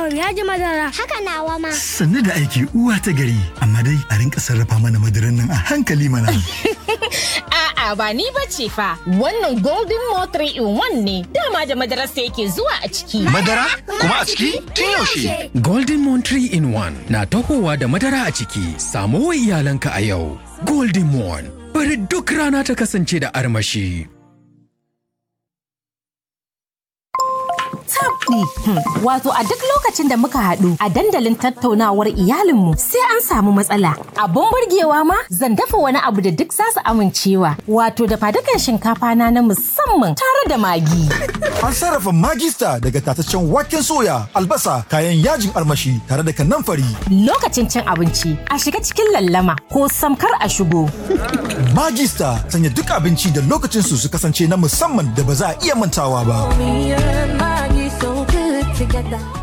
yawan yaji madara. Haka nawa ma. Sannu da aiki uwa ta gari, amma dai a rinka sarrafa mana madaran nan a hankali mana. A'a ba ni ba ce fa, wannan Golden Mo 3 in 1 ne, dama da madararsa yake zuwa a ciki. Madara? Kuma a ciki? Tun yaushe? Golden Moon 3 in 1 na tahowa da madara a ciki. Samo wa iyalanka a yau. Golden Moon. Bari duk rana ta kasance da armashi. tabdi. Wato a duk lokacin da muka haɗu a dandalin tattaunawar iyalinmu sai an samu matsala. Abun burgewa ma zan dafa wani abu da duk za su amincewa. Wato da fadukan shinkafa na na musamman tare da magi. An sarrafa magista daga tataccen waken soya, albasa, kayan yajin armashi tare da kanamfari. Lokacin cin abinci a shiga cikin lallama ko samkar a shigo. Magista sanya duk abinci da lokacinsu su kasance na musamman da ba za a iya mantawa ba. Me and Maggie so good together.